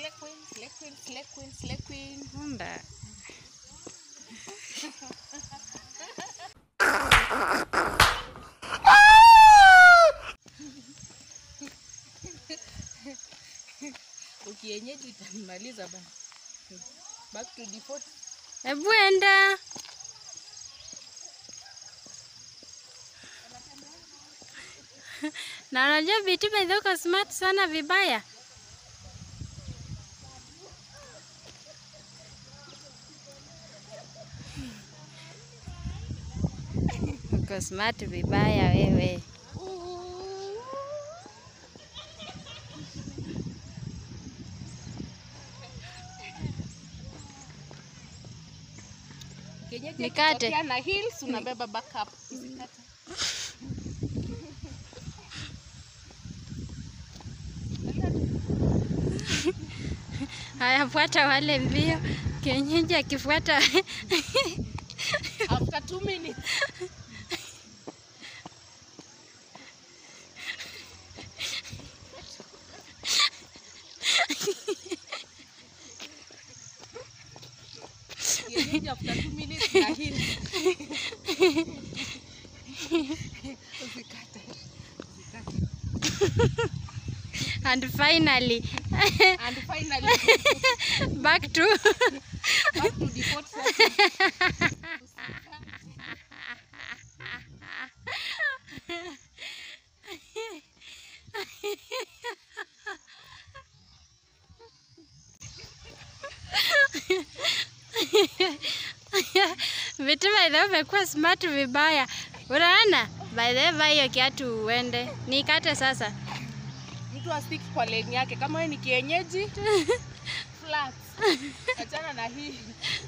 Slay queen, slay queen, slay queen, slay queen. Unda. Ukienyeji utanimaliza bana. Back to default. Hebu enda. Na unajua Biti by the way uko smart sana vibaya. Uko smart vibaya wewe. Kienyeji Nikate. ikitokea na heels unabeba backup. Usikate. Haya, fuata wale mbio. Kienyeji akifuata After two minutes. Kienyeji after two minutes na heels. Usikate. Usikate. and finally And finally, back to back to default setting. Vitu by the way umekuwa smart vibaya. Unaona? By the way vaa hiyo kiatu uende. Nikate sasa. Mtu astiki kwa lane yake. Kama wewe ni kienyeji, flat. Achana na hii.